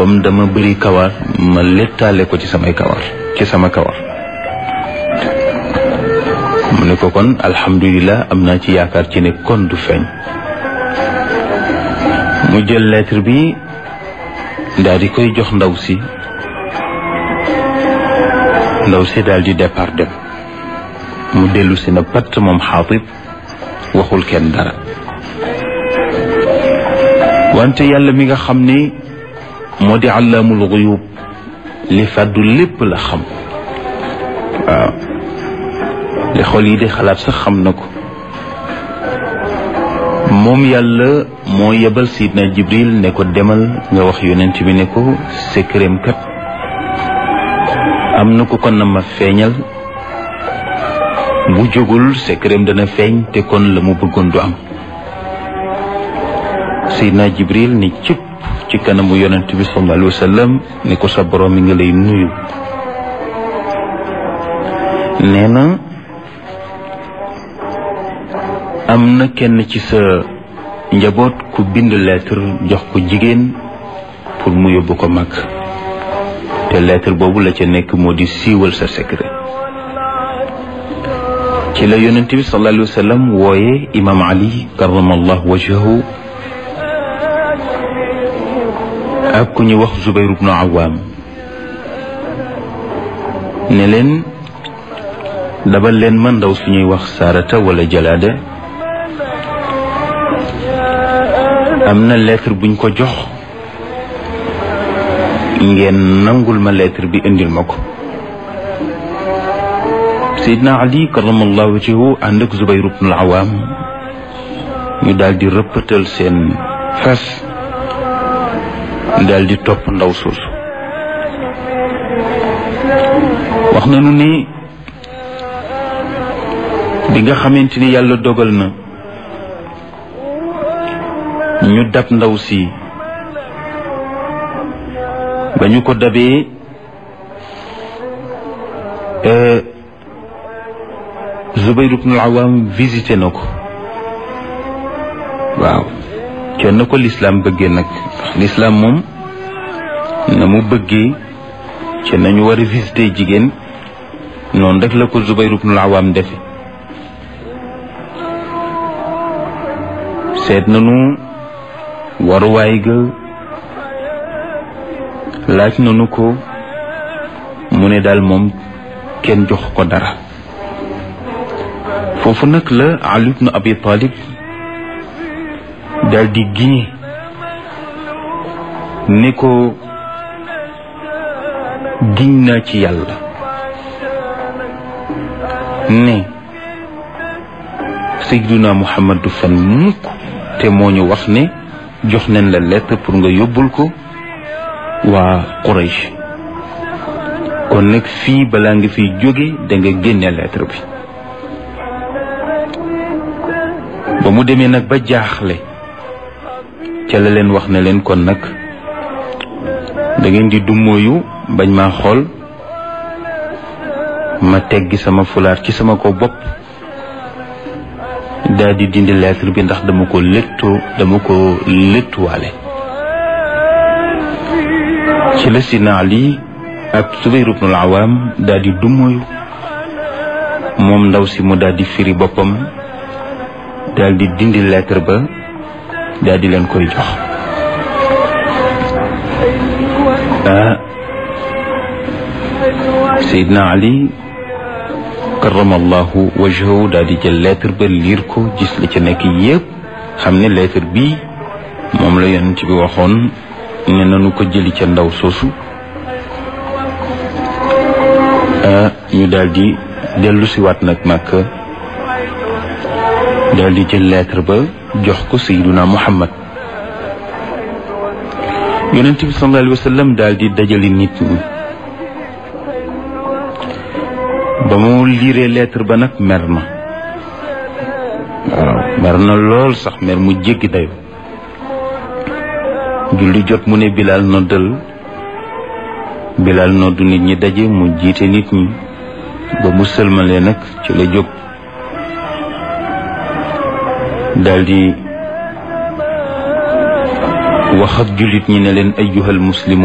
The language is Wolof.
comme dama bëri kawar ma lettaale ko ci samay kawar ci sama kawar mu ne ko kon alhamdulilah am naa ci yaakaar ci ne kon du feeñ mu jël lettre bi daal di koy jox ndaw si ndaw si daal di départ dem mu dellu si na patt moom xaatib waxul kenn dara wante yàlla mi nga xam ne moo di àllaamul xuyub li fàddu lépp la xam waaw li xol yi di xalaat sax xam na ko moom yàlla moo yebal sidna jibril ne ko demal nga wax yonent bi ne ko secretam kat am na ko kon na ma feeñal bu jógul secretam dana feeñ te kon la mu bëggoon du am sidna jibril ni cëpp ci kanamu yonent bi sallallahu alayhi wa sallam ne ko sa borom mi nga lay nuyu nee na am na kenn ci sa njaboot ku bind lettre jox ko jigéen pour mu yóbbu ko mag te lettre boobu la ca nekk moo di siiwal sa secret ci la yonent bi sallallahu alayhi wa sallam wooye imam ali karamallahu wajhahu ak ku ñu wax zubayr ibnu awaam ne leen dabal leen ma ndaw suñuy wax saarata wala jalaada am na lettre buñ ko jox ngeen nangul ma lettre bi indil ma ko Seydina Ali karamallahu wajhahu ànd ak Zubayr ibn al-Awam ñu daal di rëppatal seen fas daal di topp ndaw soosu wax nañu ni bi nga xamante ni yàlla dogal na ñu dab ndaw si ba ñu ko dabee Zubayr ibn al-Awam visité na ko waaw kenn ko lislaam bëggee nag lislaam moom na mu bëggee ci nañu war a visité jigéen noonu rek la ko Zubayr ibn al-Awam defe seet nañu waruwaay ga laaj nañu ko mu ne daal moom kenn jox ko dara foofu nag la Ali ibn Abi Talib daal di giñe ne ko giñ naa ci yàlla ne Seydina Muhammad du fen mukk te moo ñu wax ne jox nañ la lettre pour nga yóbbul ko waa Quraysh kon nag fii balaa nga fiy jóge da nga génne lettre bi ba mu demee nag ba jaaxle ca la leen wax ne leen kon nag da ngeen di dummóoyu bañ maa xool ma teggi sama fulaar ci sama ko bopp daal di dindi lettre bi ndax dama ko léttoo dama ko léttuwaale ci la Sidna Ali ak Zubayr ibn al-Awam daal di dummóoyu moom ndaw si mu daal di firi boppam daal di dindi lettre ba daal di leen koy jox ah Seydina Ali karamallahu wajhahu daal di jël lettre ba liir ko gis la ca nekk yépp xam ne lettre bii moom la yonent bi waxoon ne nanu ko jëli ca ndaw soosu ñu daal di dellu si waat nag Makka daal di jël lettre ba jox ko Seydina Muhammad yonent bi sallallahu alayhi wa sallam daal di dajali nit ñi ba mu liiree lettre ba nag mer na waaw mer na lool sax mer mu jéggi dayo julli jot mu ne Bilal noddal Bilal noddu nit ñi daje mu jiite nit ñi ba mu sëlmalee nag ci la jóg daldi wax ak jullit ñi ne leen ayyuhal muslimu